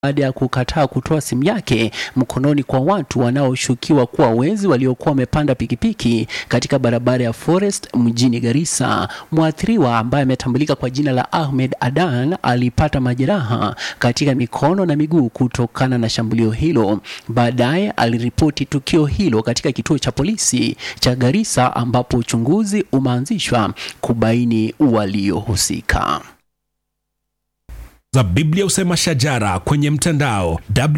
baada ya kukataa kutoa simu yake mkononi kwa watu wanaoshukiwa kuwa wezi waliokuwa wamepanda pikipiki katika barabara ya Forest mjini Garissa. Mwathiriwa ambaye ametambulika kwa jina la Ahmed Adan alipata majeraha katika mikono na miguu kutokana na shambulio hilo. Baadaye aliripoti tukio hilo katika kituo cha polisi cha Garissa ambapo uchunguzi umeanzishwa kubaini waliohusika za Biblia Usema Shajara kwenye mtandao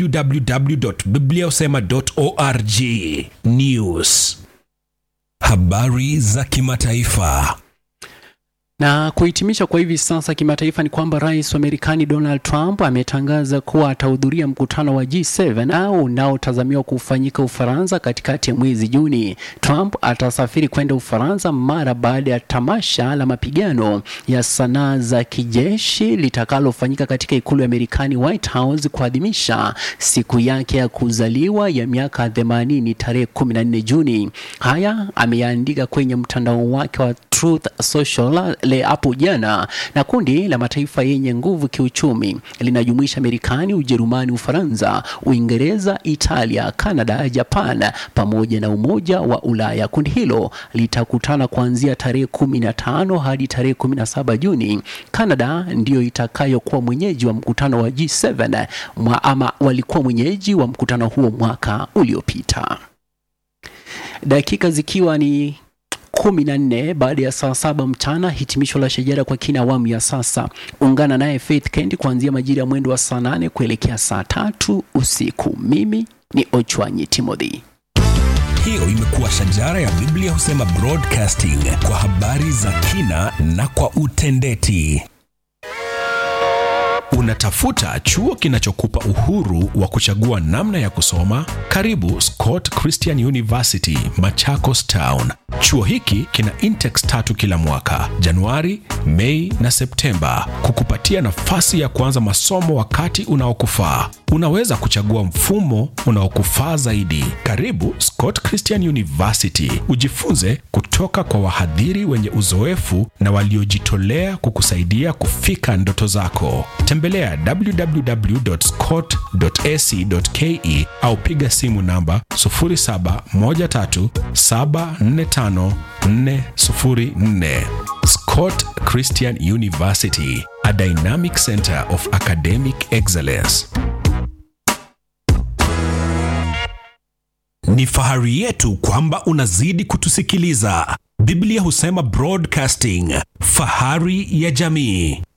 www.bibliausema.org. News, habari za kimataifa. Na kuhitimisha kwa hivi sasa kimataifa ni kwamba rais wa Marekani Donald Trump ametangaza kuwa atahudhuria mkutano wa G7 au unaotazamiwa kufanyika Ufaransa katikati ya mwezi Juni. Trump atasafiri kwenda Ufaransa mara baada ya tamasha la mapigano ya sanaa za kijeshi litakalofanyika katika ikulu ya Marekani White House kuadhimisha siku yake ya kuzaliwa ya miaka 80 tarehe 14 Juni. Haya ameyaandika kwenye mtandao wake wa Truth Social le hapo jana. Na kundi la mataifa yenye nguvu kiuchumi linajumuisha Marekani, Ujerumani, Ufaransa, Uingereza, Italia, Kanada, Japan pamoja na Umoja wa Ulaya. Kundi hilo litakutana kuanzia tarehe kumi na tano hadi tarehe kumi na saba Juni. Kanada ndiyo itakayokuwa mwenyeji wa mkutano wa G7 mwa, ama walikuwa mwenyeji wa mkutano huo mwaka uliopita. Dakika zikiwa ni kumi na nne baada ya saa saba mchana. Hitimisho la Shajara kwa kina awamu ya sasa. Ungana naye Faith Kendi kuanzia majira ya mwendo wa saa nane kuelekea saa tatu usiku. Mimi ni Ochwanyi Timothy. Hiyo imekuwa Shajara ya Biblia Husema Broadcasting kwa habari za kina na kwa utendeti. Unatafuta chuo kinachokupa uhuru wa kuchagua namna ya kusoma? Karibu Scott Christian University, Machakos Town. Chuo hiki kina intex tatu kila mwaka, Januari, Mei na Septemba, kukupatia nafasi ya kuanza masomo wakati unaokufaa. Unaweza kuchagua mfumo unaokufaa zaidi. Karibu Scott Christian University, ujifunze kutoka kwa wahadhiri wenye uzoefu na waliojitolea kukusaidia kufika ndoto zako. Tembelea www.scott.ac.ke au piga simu namba 0713745404. Scott Christian University, a dynamic center of academic excellence. Ni fahari yetu kwamba unazidi kutusikiliza. Biblia husema broadcasting, fahari ya jamii.